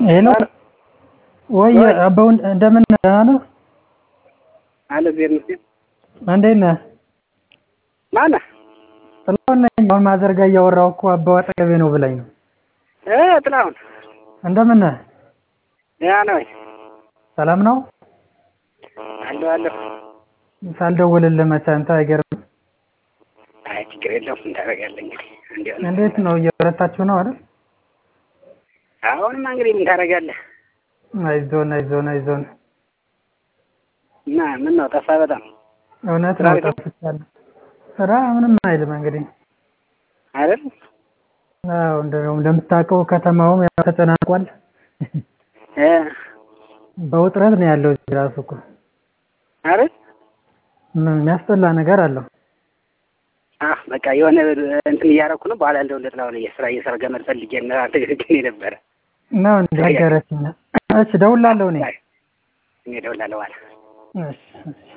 ሄሎ ወይ አበው እንደምን ነህ? ደህና ነህ? አለ እግዚአብሔር ይመስገን። እንዴት ነህ? ማነህ? ጥላሁን ነኝ። አሁን ማዘር ጋር እያወራሁ እኮ አበው አጠገቤ ነው ብላኝ ነው። እ ጥላሁን እንደምን ነህ? ደህና ነህ ወይ? ሰላም ነው? አለሁ አለሁ። ሳልደውልልህ መቼ አንተ አይገርምም። አይ ችግር የለውም ምን ታደርጋለህ እንግዲህ እንዲያው ነው። እንዴት ነው እየበረታችሁ ነው አይደል? አሁንማ እንግዲህ ምን ታደርጋለህ አይዞን አይዞን አይዞን። እና ምን ነው ጠፋ በጣም እውነት ስራ ነው ቤት ነው? ጠፍቻለሁ። ስራ ምንም አይልም እንግዲህ አይደል? አዎ እንደው እንደምታውቀው ከተማውም ያው ተጨናንቋል። እ በውጥረት ነው ያለው እዚህ ራሱ እኮ አይደል? ምን የሚያስጠላ ነገር አለው። አህ በቃ የሆነ እንትን እያደረኩ ነው። በኋላ እንደው ለጥላሁን የስራ እየሰራ ገመድ ፈልጌ እና አንተ ግን የነበረ ነው እንደ ነገረችኝ። እሺ እደውልልሃለሁ እኔ። እኔ እደውላለሁ በኋላ እሺ እሺ